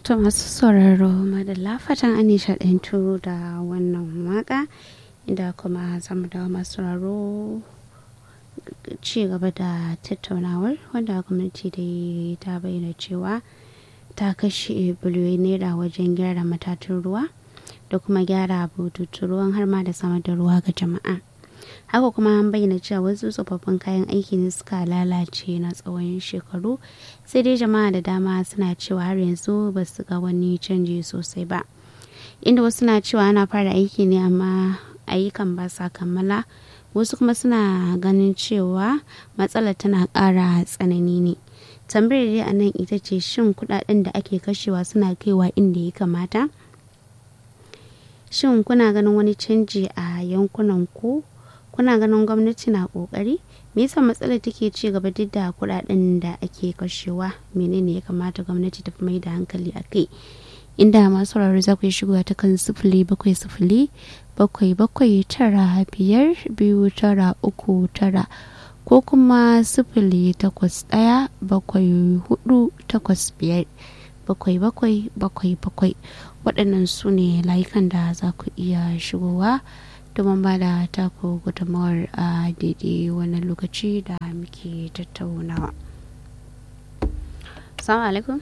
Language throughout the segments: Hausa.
To masu sauraro madalla fatan an nishaɗantu da wannan waka inda kuma zamu dawo masu sauraro ci gaba da tattaunawar wanda gwamnati da ta bayyana cewa ta kashe biliyoyi naira wajen gyara matatun ruwa da kuma gyara bututun ruwan har ma da samar da ruwa ga jama'a haka kuma an bayyana cewa wasu tsofaffin kayan aiki ne suka lalace na tsawon shekaru sai dai jama'a da dama suna cewa har yanzu ba su ga wani canji sosai ba inda wasu na cewa ana fara aiki ne amma ayyukan ba sa kammala wasu kuma suna ganin cewa matsalar tana ƙara tsanani ne tambayar dai a nan ita ce shin kudaden da ake kashewa suna kaiwa inda ya kamata shin kuna ganin wani canji a yankunan ku kuna ganin gwamnati na kokari me yasa matsalar take ci gaba duk da kudaden da ake kashewa menene ya kamata gwamnati ta fi mai da hankali a kai inda masu sauraro za ku yi shigowa ta kan sifili bakwai sifili bakwai bakwai tara biyar biyu tara uku tara ko kuma sifili takwas ɗaya bakwai hudu takwas biyar bakwai bakwai bakwai bakwai waɗannan su ne layukan da za ku iya shigowa domin ba da taku gudunmawar a daidai wannan lokaci da muke tattaunawa. Assalamu alaikum.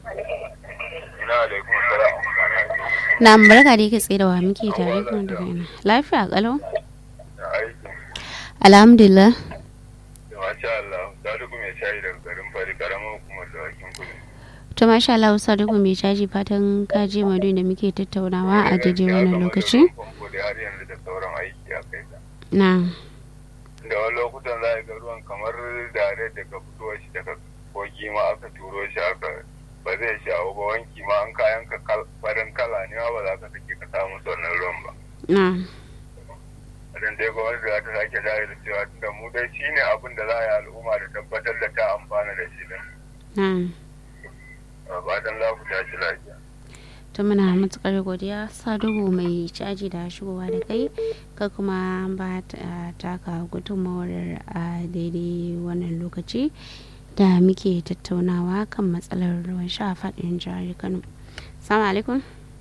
Na barka da yake tsaye da wa muke tare kuma daga ina. Lafiya kalau? Alhamdulillah. Masha Allah, Sadiku mai shayi daga garin Fari karamar hukumar da wakin kudu. To masha Allah Sadiku mai caji fatan ka je madu da muke tattaunawa a daidai wannan lokaci. har yanzu da sauran aiki a kai Na. Da wani lokutan za ga ruwan kamar dare daga fitowar shi daga kogi ma aka turo shi aka ba zai shawo ba wanki ma an kayan ka farin kala ne ba za ka sake ka samu wannan ruwan ba. Na. Idan dai gwamnati za ta sake dawo da cewa da mu dai shi ne abin da za a yi al'umma da tabbatar da ta amfana da shi din. Na. Fatan za ku tashi lafiya. ta muna matukar godiya sadugu mai caji da shigowa da kai ka kuma ba ta taka gudunmawar a daidai wannan lokaci da muke tattaunawa kan matsalar ruwan sha a faɗin jihar kano salamu alaikum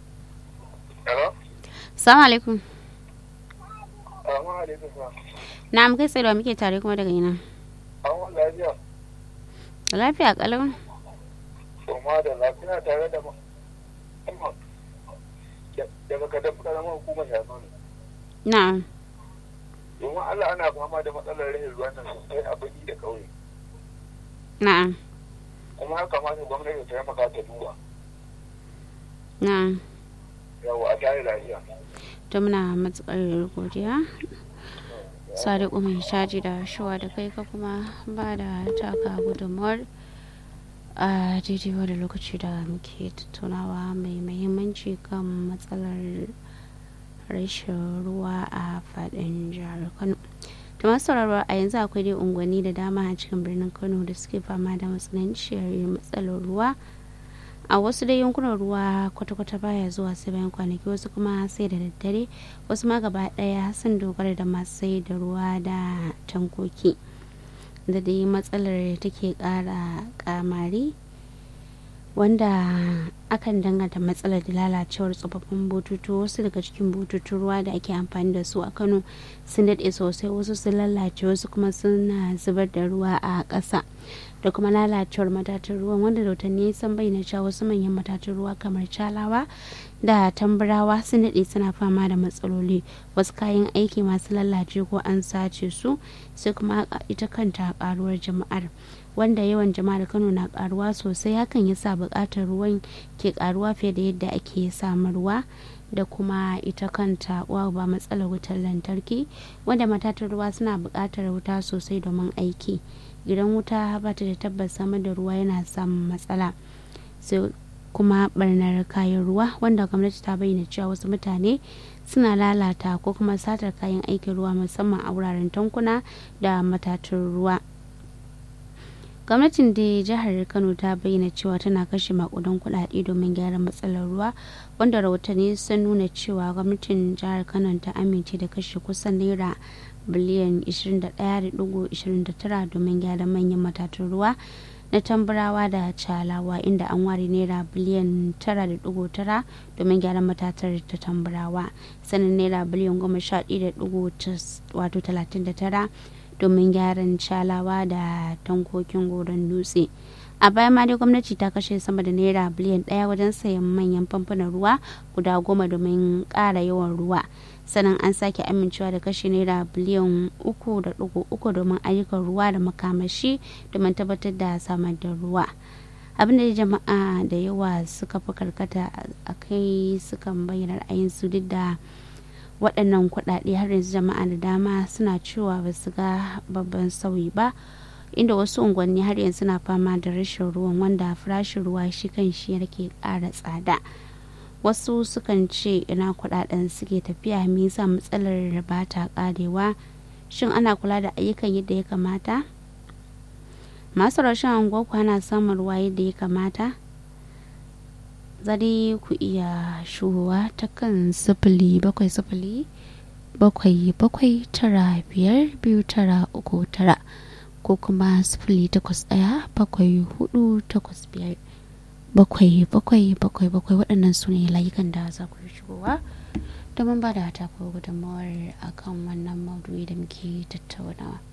salamu alaikum na muke tsaye da muke tare kuma daga ina lafiya kalau da lafiya tare da daga kadan karamar hukumar shano ne. Na'am. Domin Allah ana fama da matsalar rahin ruwan nan sosai a birni da ƙauye. Na'am. Kuma haka kamata gwamnati ta taimaka ta duba. Na'am. Yawa a tare lafiya. To muna matsakar godiya. Sadiku mai shaji da shuwa da kai ka kuma ba da taka gudunmuwar a daidai wani lokaci da muke tattaunawa mai mahimmanci kan matsalar rashin ruwa a fadin jihar kano da masu sauraro a yanzu akwai dai unguwanni da dama a cikin birnin kano da suke fama da matsananciyar matsalar ruwa a wasu dai yankunan ruwa kwata-kwata baya zuwa sai bayan kwanaki wasu kuma sai da daddare wasu ma gaba daya sun dogara da masu sai da ruwa da tankoki da dai matsalar take kara kamari wanda akan danganta matsalar da lalacewar tsofaffin bututu wasu daga cikin bututun ruwa da ake amfani da su a kano sun daɗe sosai wasu sun lalace wasu kuma suna zubar da ruwa a ƙasa da kuma lalacewar matatan ruwan wanda rautanni sun bayyana cewa wasu manyan matatan ruwa kamar calawa da tamburawa sun daɗe suna fama da matsaloli wasu kayan aiki masu lalace ko an sace su sai kuma ita kanta karuwar jama'ar wanda yawan jama'ar kano na karuwa sosai hakan ya sa buƙatar ruwan ke karuwa fiye da yadda ake samarwa da kuma ita kanta uwa ba matsalar wutar lantarki wanda matatan ruwa suna buƙatar wuta sosai domin aiki idan wuta ba ta da tabbas samar da ruwa yana samun matsala sai kuma barnar kayan ruwa wanda gwamnati ta bayyana cewa wasu mutane suna lalata ko kuma satar kayan aikin ruwa musamman a wuraren tankuna da matatun ruwa gwamnatin da jihar kano ta bayyana cewa tana kashe makudan kudade domin gyara matsalar ruwa wanda rahotanni sun nuna cewa gwamnatin jihar kano ta amince da kashe kusan naira biliyan 21.29 domin gyara manyan matatun ruwa na tamburawa da calawa inda an ware naira biliyan 9.9 domin gyaran matatar ta tamburawa sannan naira biliyan 11.39 domin gyaran calawa da tankokin goron dutse a baya ma dai gwamnati ta kashe sama da naira biliyan daya wajen sayan manyan famfunan ruwa guda goma domin ƙara yawan ruwa sannan an sake amincewa da kashe naira biliyan uku da dugu uku domin ayyukan ruwa da makamashi domin tabbatar da samar da ruwa abin da jama'a da yawa suka fi karkata a kai sukan bayyana ra'ayinsu duk da waɗannan kuɗaɗe har yanzu jama'a da dama suna cewa ba su ga babban sauyi ba inda wasu unguwanni har yanzu na fama da rashin ruwan wanda farashin ruwa shi kan shi yake ƙara tsada wasu sukan ce ina kudaden suke tafiya me yasa matsalar ba ta karewa shin ana kula da ayyukan yadda ya kamata masu rashin anguwa ana samun ruwa yadda ya kamata zari ku iya shuwa ta kan sifili bakwai sifili bakwai bakwai tara biyar biyu tara uku tara ko kuma sifili takwas ɗaya bakwai hudu takwas biyar bakwai bakwai bakwai bakwai waɗannan su ne layukan da za ku shigowa domin ba da ta ko gudunmawar akan wannan maudu'i da muke tattaunawa